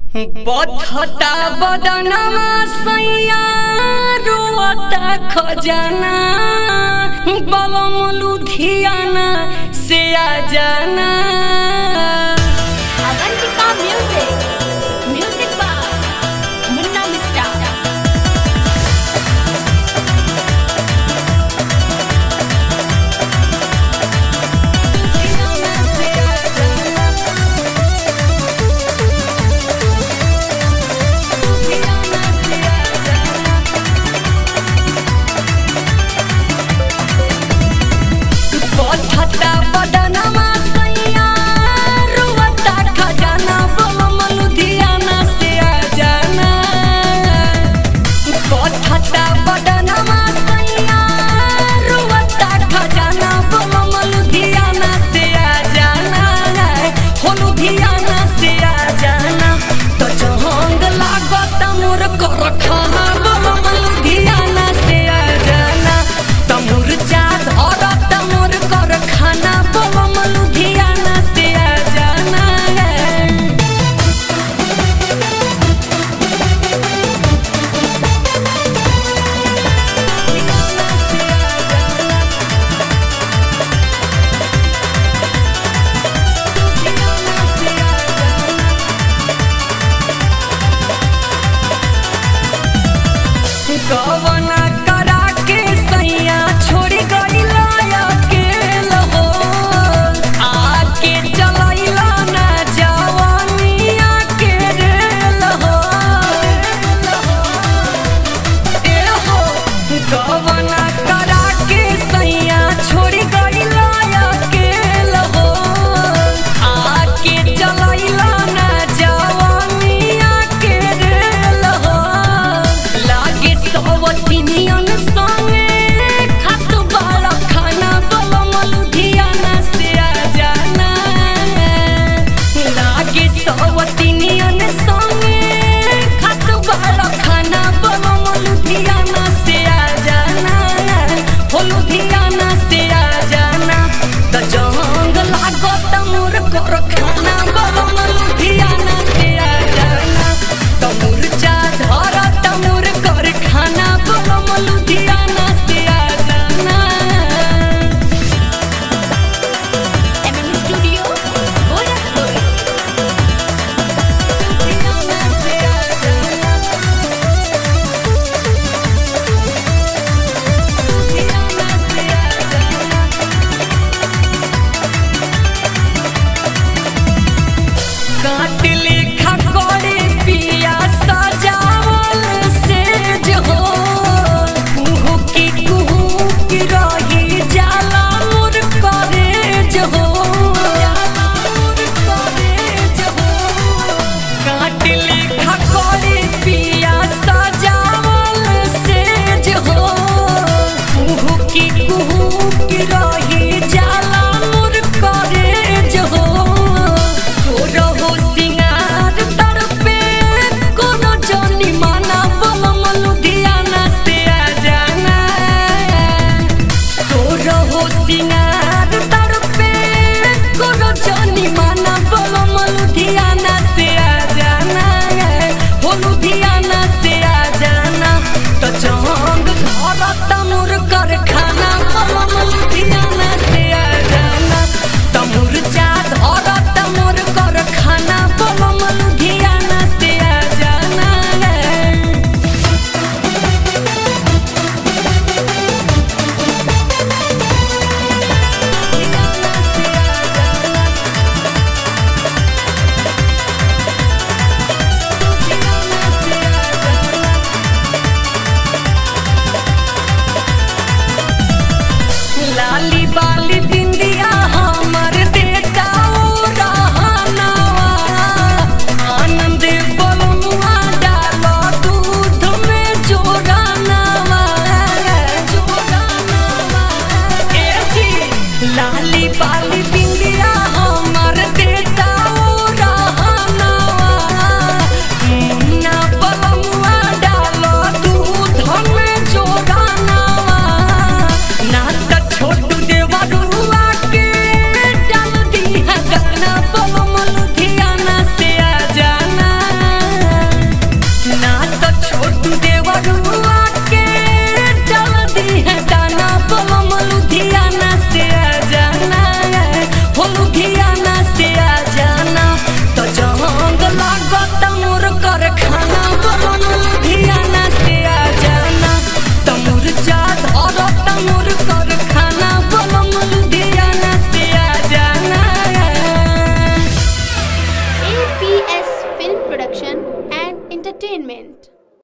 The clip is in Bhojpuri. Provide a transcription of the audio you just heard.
बधता बदनमा सैया रोता खजाना बलम लुधियाना से आ जाना Avantika Music. Music by Munna Mista. बधता बदनमा सैया रोता खजाना बलम लुधियाना से आ जाना बधता बदनमा सैया रोता खजाना बलम लुधियाना से आ जाना हो लुधियाना से आ जाना तो जहंग लागत मोर कर खाना बलम लुधियाना से आ जाना तमुर जा धरत मोर कर खाना बलम लुधियाना से आ जाना कवना करा के सैया छोड़ी गईला अकेल हो आके चलैला ना जवानिया के रेल हो ए हो कवना करा के सैया छोड़ी गईला अकेल हो आके चलैला ना जवानिया के रेल हो लागे सवतिनियन संगे खात बाला खाना बलम लुधियाना से आ जाना लागे सवतिनियन संगे खात बाला खाना बलम लुधियाना से आ जाना हो लुधियाना से आ जाना त जंग लागत मोर कर खाना बलम लुधियाना से आ जाना त मुरचा धर तमुर कर खाना बलम लुधियाना से आ जाना MM Studio, Gorakhpur. लुधियाना से आ जाना लुधियाना से आ जाना काट लेखा करे पिया सजावल सेज हो कुहू की कुहू की रही जाला मोर करेज हो काट लेखा करे पिया सजावल सेज हो कुहू की कुहू की रही जाला मोर करेज हो तोरहो सिंह